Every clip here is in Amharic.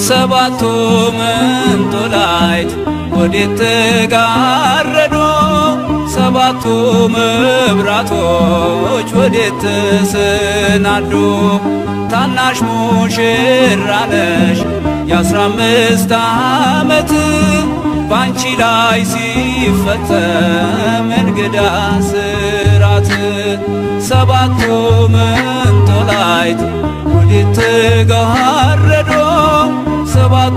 ሰባቱ መንጦላይት ወዴት ተጋረዶ ሰባቱ መብራቶች ወዴት ተሰናዱ ታናሽ ሙሽራ ነሽ የአስራ አምስት ዓመት ባንቺ ላይ ሲፈጸም እንግዳ ስራት ሰባቱ መንጦላይት ወዴት ተጋረዶ ሰባቱ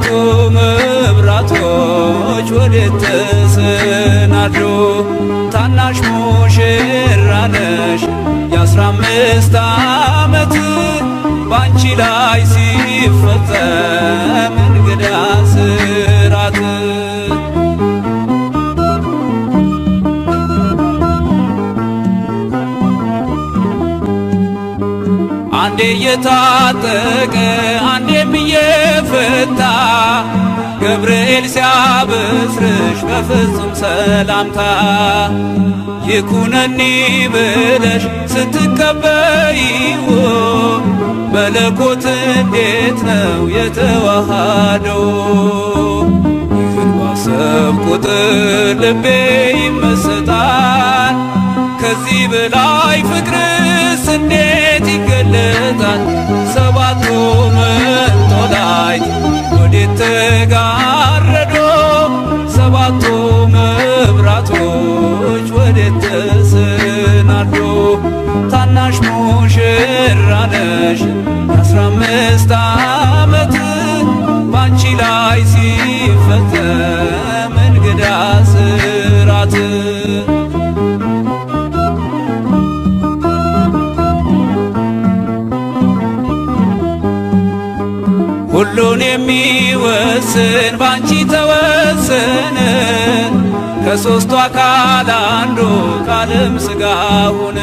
መብራቶች ወዴት ተሰናዱ ታናሽ ሙሽራ ነሽ የአስራ አምስት ዓመት ባንቺ ላይ ሲፈጸም እንግዳ ስራት አንዴ እየታጠቀ አንዴም እየፈታ ገብርኤል ሲያበስርሽ በፍጹም ሰላምታ ይኩነኒ ብለሽ ስትቀበይው መለኮት እንዴት ነው የተዋሃደው? ይህን ባሰብ ቁጥር ልቤ ይመሰጣል። ከዚህ በላይ ፍቅርስ እንዴት ይገለጣል? ሰባቱ መንጦላይት ወዴት ተጋረዶ? ሰባቱ መብራቶች ወዴት ተሰናዶ? ታናሽ ሙሽራ ነሽ የአስራ አምስት ዓመት ባንቺ ላይ ሲፈጸም እንግዳ ስራት ሁሉን የሚወስን ባንቺ ተወሰነ ከሦስቱ አካል አንዱ ቃልም ሥጋ ሆነ።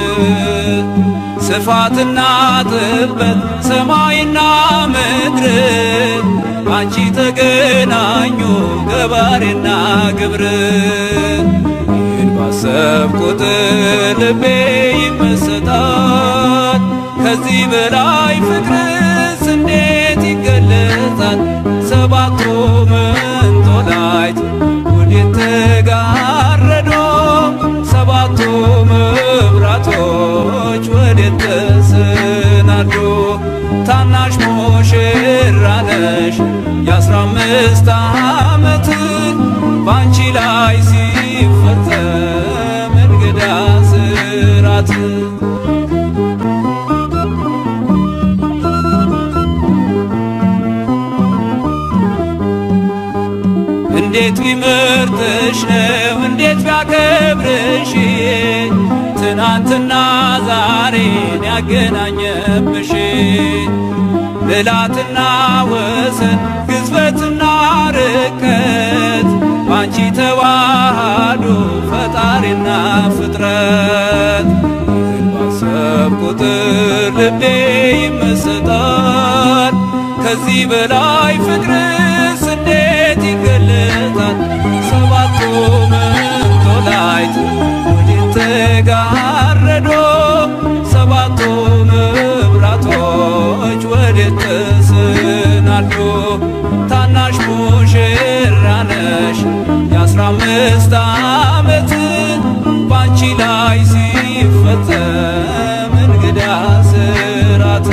ስፋትና ጥበት ሰማይና ምድር ባንቺ ተገናኙ ገባሬና ግብር ይህን ባሰብ ቁጥር ልቤ ይመሰጣል። ከዚህ በላይ ፍቅርስ እንዴት ይገለጻል? ሰባቱ መንጦላይት ወዴት ተጋረዶ? ሰባቱ መብራቶች ወዴት ተሰናዱ? ታናሽ ሙሽራ ነሽ የአስራ አምስት ዓመት ባንቺ ላይ ሲፈጸም እንግዳ ስራት እንዴት ቢመርጥሽ ነው እንዴት ቢያከብርሽ ትናንትና ዛሬን ያገናኘብሽ ምልዓትና ወሰን ግዝበትና ርቀት ባንቺ ተዋሃዱ ፈጣሪና ፍጥረት ይህን ባሰብ ቁጥር ልቤ ይመሰጣል። ከዚህ በላይ ፍቅርስ እንዴት ይገለጣል? ሰባቱ መንጦላይት ወዴት ተጋረዶ? ሰባቱ መብራቶች ወዴት ተሰናዱ? ታናሽ ሙሽራ ነሽ የአስራ አምስት ዓመት ባንቺ ላይ ሲፈጸም እንግዳ ስራት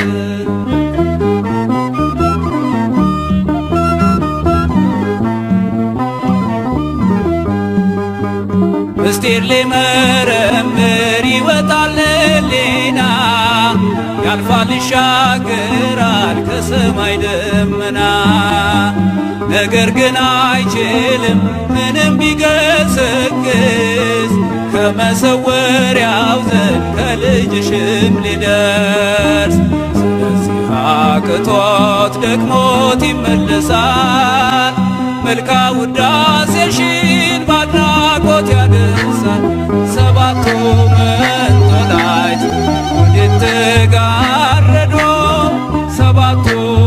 ምስጢር ሊመረምር ይወጣል ሌና ያልፋል ይሻገራል ከሰማይ ደመና ነገር ግን አይችልም ምንም ቢገሰግስ ከመሰወሪያው ዘንድ ከልጅሽም ሊደርስ ስለዚህ አቅቶት ደክሞት ይመለሳል መልካ ውዳሴሽን ባድናቆት ያደርሳል ሰባቱ መንጦላይት ወዴት ተጋረዶ ሰባቱ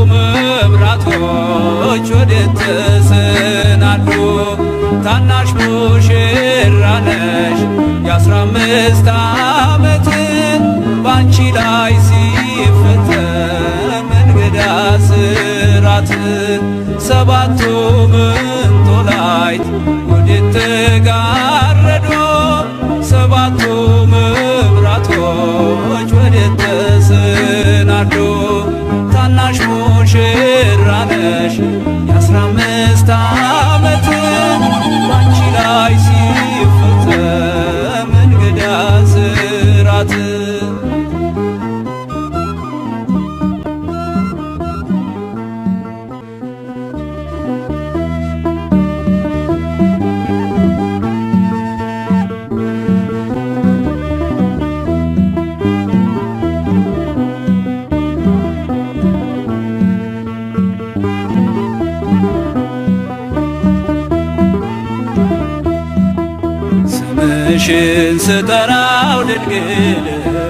መብራቶች ወዴት ተሰናዱ ታናሽ ሙሽራ ነሽ የአስራ አምስት ዓመት ባንቺ ላይ ሲፈጸም እንግዳ ስራት ሰባቱ ምንጦላይት ወዴት ተጋረዶ ሰባቱ መብራቶች ወዴት ተሰናዶ ታናሽ ሙሽራ ነሽ የአስራ አምስት ዓመት ባንቺ ላይ ሲፈጸም እንግዳ ስራት ስምሽን ስጠራው ድንግል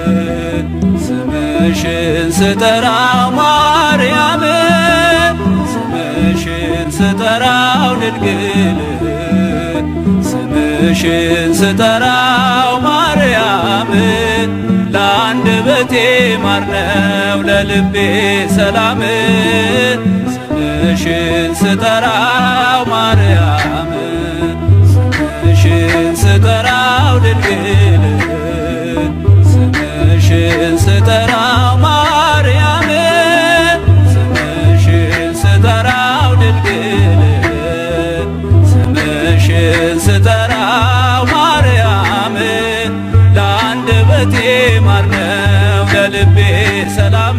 ስምሽን ስጠራው ማርያም ስምሽን ስጠራው ድንግል ስምሽን ስጠራው ማርያም ለአንደበቴ ማር ነው ለልቤ ሰላም ስምሽን ስጠራው ማርያም ስምሽን ስጠራው ድንግል ስምሽን ስጠራው ማርያም ስምሽን ስጠራው ድንግል ስምሽን ስጠራው ማርያም ለአንደበቴ ማር ነው ለልቤ ሰላም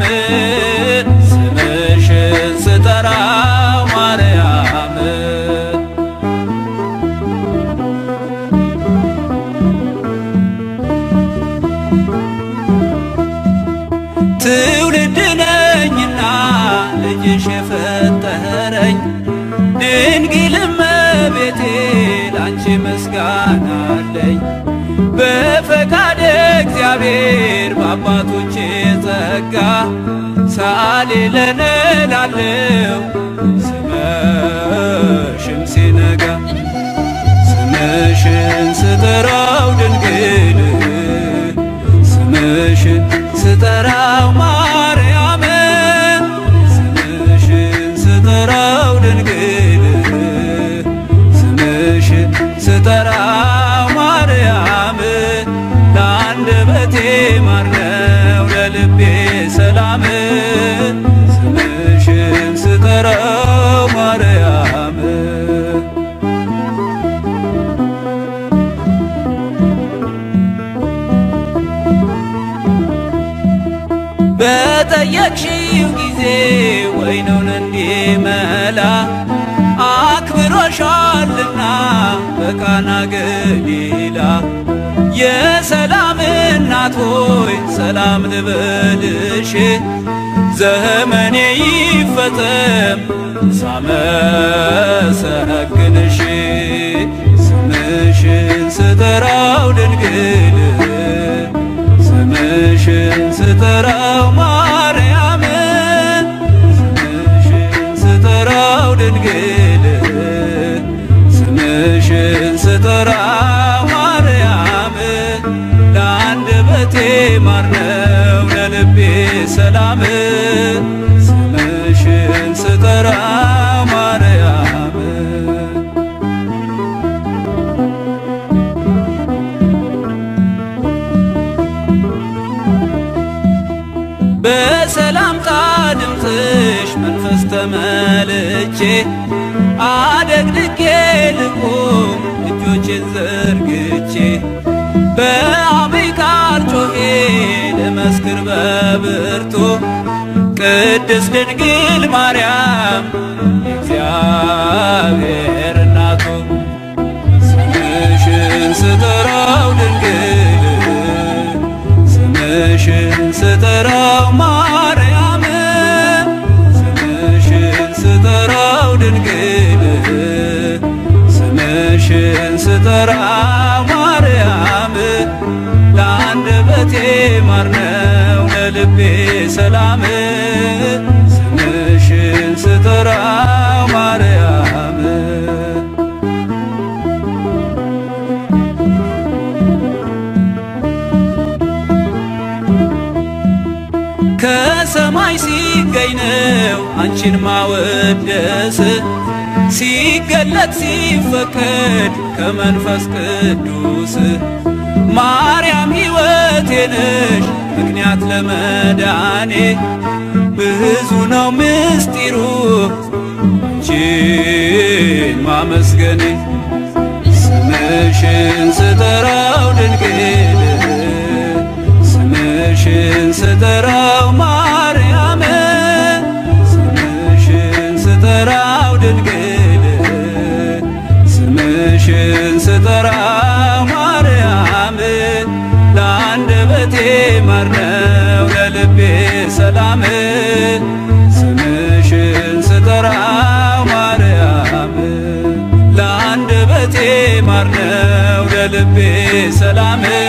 ስምሽን ስጠራው ማርያም ትውልድ ነኝና ልጅሽ የፈጠረኝ ድንግል እመቤቴ ላንቺ ምስጋና አለኝ። በፈቃደ እግዚአብሔር በአባቶቼ ጸጋ ሳሌ ለነ ላለው ስመሽም ሲነጋ ስምሽን ስጠራው ድንግል ስምሽን ስጠራው ማርያም ስምሽን ስጠራው ድንግል ስምሽን ስጠራው ማርያም ለአንደበቴ ማር ነው ለልቤ ሰላም ስምሽን ስጠራው ማርያም በጠየቅሽው ጊዜ ወይኑን እንዲመላ አክብሮሻልና በቃና ገሊላ የሰላም እናት ሆይ ሰላም ልበልሽ ዘመኔ ይፈጸም ሳመሰግንሽ ስምሽን ስጠራው ድንግል ስምሽን ስጠራው ማርያም ስምሽን ስጠራው ድንግል ስምሽን ስጠራው ማርያም ለአንደበቴ ማር ነው ለልቤ ሰላም ስምሽን ስጠራው ማርያም በሰላምታ ድምፅሽ መንፈስ ተመልቼ አደግድጌ ልቁም እጆቼን ዘርግቼ በአብይ ቃል ጮኼ ልመስክር በብርቱ ቅድስት ድንግል ማርያም የእግዚአብሔር እናቱ ስምሽን ስጠራው ድንግል ስምሽን ስጠራው ማርያም ስምሽን ስጠራው ድንግል ስምሽን ስጠራው ማርያም ለአንደበቴ ማር ነው ለልቤ ሰላም ስምሽን ስጠራው ማርያም ከሰማይ ሲገ የሚገኝ ነው አንቺን ማወደስ ሲገለጥ ሲፈቀድ ከመንፈስ ቅዱስ ማርያም ሕይወቴ ነሽ ምክንያት ለመዳኔ ብዙ ነው ምስጢሩ አንቺን ማመስገኔ ስምሽን ስጠራው ድንግል ስምሽን ስጠራው ማርያም ስምሽን ስጠራው ድንግል ስምሽን ስጠራው ማርያም ለአንደበቴ ማር ነው ለልቤ ሰላም ስምሽን ስጠራው ማርያም ለአንደበቴ ማር ነው ለልቤ ሰላም